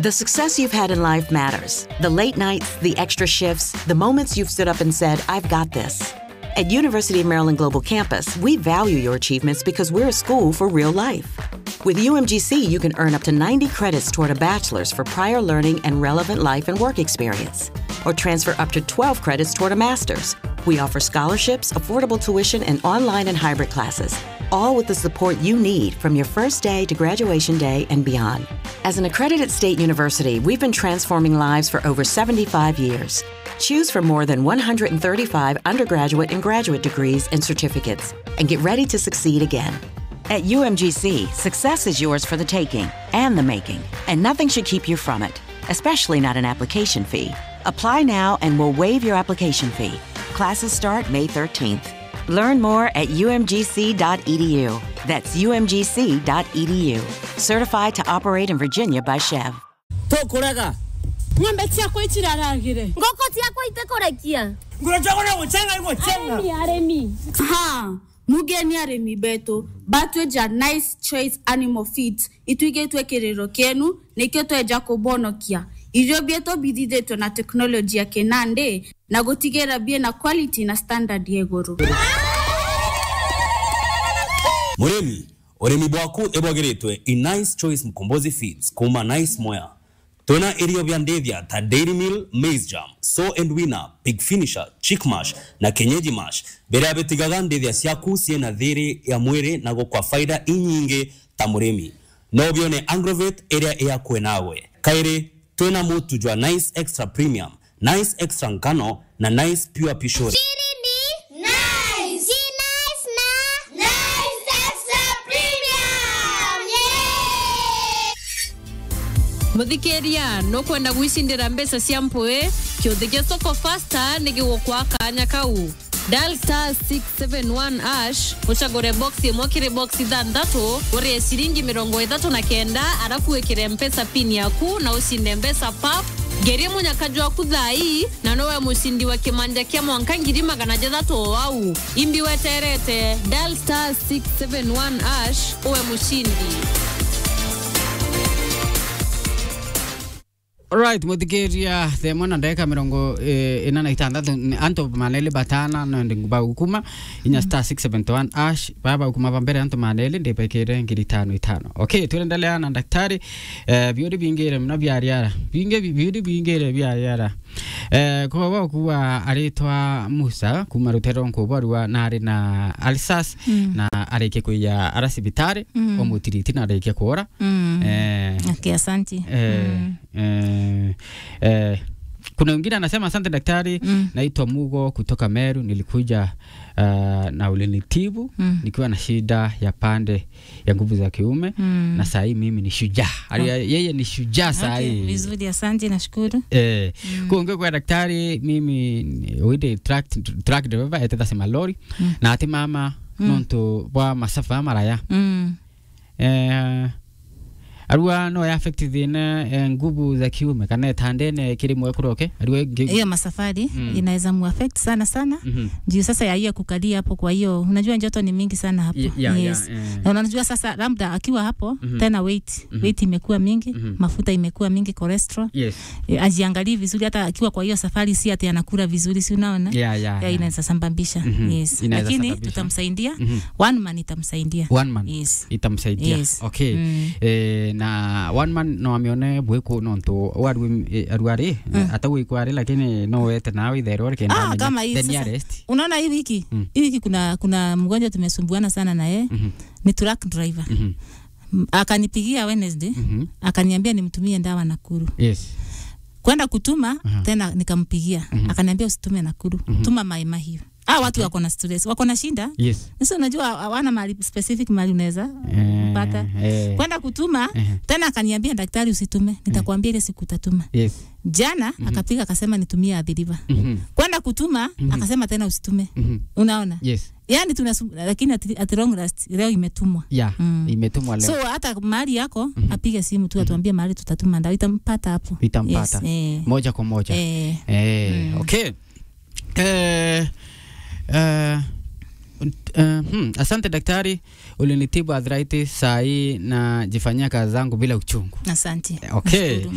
The success you've had in life matters. The late nights, the extra shifts, the moments you've stood up and said, I've got this. At University of Maryland Global Campus, we value your achievements because we're a school for real life. With UMGC, you can earn up to 90 credits toward a bachelor's for prior learning and relevant life and work experience, or transfer up to 12 credits toward a master's. We offer scholarships, affordable tuition, and online and hybrid classes, all with the support you need from your first day to graduation day and beyond. As an accredited state university, we've been transforming lives for over 75 years. Choose from more than 135 undergraduate and graduate degrees and certificates, and get ready to succeed again. At UMGC, success is yours for the taking and the making, and nothing should keep you from it, especially not an application fee. Apply now and we'll waive your application fee. Classes start May 13th. Learn more at umgc.edu. That's umgc.edu. Certified to operate in Virginia by Chev. tũkũrega ng'ombe ciakwa itiraragire ngoko ciakwa itekũrekia ngũrũcagũra gũcenga igũcenga arĩmi arĩmi ha mugeni arĩmi betũ batweja nice choice animal feeds itwigĩtwe kĩrĩro kĩenu nĩkĩo tweja kũbonokia irio bieto bithithĩtwe na teknolojia kĩnandĩ na gũtigĩra bie na quality na standard ya igũrũ mũrĩmi ũrĩmi bwaku ĩbwagĩrĩtwe i nice choice mkombozi feeds kuma nice moya twĩna irio bya ndĩthia ta dairy meal maize jam so and winner pig finisher chick mash na kenyeji mash mbere bĩtigaga ndĩthia ciaku ciĩna thĩrĩ ya mwĩrĩ na gũkwa faida inyingĩ ta mũrĩmi no bione agrovet ĩrĩa ĩyakwe nawe kaĩrĩ twĩna mũtu jwa nice extra premium nice extra ngano na nice pure pishori Chiri ni nice. Si nice na nice extra premium. Yeah. mũthikĩria nũkwenda gwicindĩra mbeca cia mpũĩ kĩũthĩ gĩa soko fasta nĩ gĩgũkwa kanya kau dial star 671 ash ũcagũre box ĩmwe kĩrĩ box ithathatũ ũrĩe ciringi mĩrongo ĩtatũ na kenda arabu wĩkĩre mpesa pin yaku na ũcinde mbeca pap ngerie mũnyakaji waku thai na nowe mũcindi wa kĩmanja kĩa mwanka ngiri magana jathatu o wau imbi weterete dial star 671 ash uwe mũcindi right muthikiria themo na ndagika mirongo eh, ina na itandatu ni anto malele batana no ndi nguba ukuma inya star 671 ash baba ukuma pambere anto malele ndi pekere ngiri tano itano okay tuendelea na daktari eh, biuri bingire mna byariara binge biuri bingire byariara eh, kwa wa kuwa aritwa Musa kuma rutero nkuba rwa nari na Alsas Mm. na areke kuya arasibitari Mm. omutiriti na areke kuora Mm. eh, okay, asanti eh, eh, eh, kuna wengine anasema asante daktari Mm. naitwa Mugo kutoka Meru nilikuja uh, na ulinitibu Mm. nikiwa na shida ya pande ya nguvu za kiume Mm. na saa hii mimi ni shujaa Ali- yeye ni shujaa saa Okay, hii vizuri asante nashukuru Eh, kuongea kwa daktari mimi ni- wide track, track driver eteta sema lori Mm. na ati mama Mm. nontu bwa masafa maraya mm. eh, arua no ya affect thina eh, nguvu za kiume kana tandene kiri mwe kuroke arua ngi- hiyo masafari Mm. inaweza muaffect sana sana Mhm. juu sasa ya hiyo kukalia hapo kwa hiyo unajua joto ni mingi sana hapo Ya- ya- ya, yes. eh. na unajua sasa labda akiwa hapo Mhm. tena weight Mhm. weight imekuwa mingi Mhm. mafuta imekuwa mingi cholesterol yes e, ajiangalie vizuri hata akiwa kwa hiyo safari si ati anakula vizuri si unaona ya ya, ya ya. inaweza sambambisha Mhm. yes Inaweza lakini sababisha. tutamsaidia Mhm. one man itamsaidia one man yes itamsaidia Yes. okay Mm. eh, na one man no amione bweko nontu wari arwari Mm. hata wikwari lakini no wete nawe itherwo Ah, kama hii the sasa. nearest unaona hii wiki Mm. hii wiki kuna kuna mgonjwa tumesumbuana sana na yeye Mhm. ni truck driver Mhm. M- akanipigia Wednesday Mhm. akaniambia nimtumie dawa Nakuru yes kwenda kutuma Aha. tena nikampigia Mhm. akaniambia usitume Nakuru Mhm. tuma Mai Mahiu ah watu wako na stress wako na shinda yes sasa unajua hawana mahali specific mahali unaweza Eh, pata eh, kwenda kutuma eh, tena akaniambia daktari usitume nitakwambia ile siku utatuma yes jana akapiga akasema nitumie adhiriva Mhm. kwenda kutuma Mhm. akasema tena usitume Mhm. unaona yes yani tunasum, lakini at, at long last leo imetumwa ya Mm. imetumwa leo so hata mahali yako Mhm. apige simu tu atuambie mahali tutatuma ndawa itampata hapo itampata yes, eh. moja kwa moja Eh. Eh, Mm. okay. Eh, eh, Uh, hmm, asante daktari, ulinitibu arthritis saa hii na jifanyia kazi zangu bila uchungu. asante Okay. Nashukuru.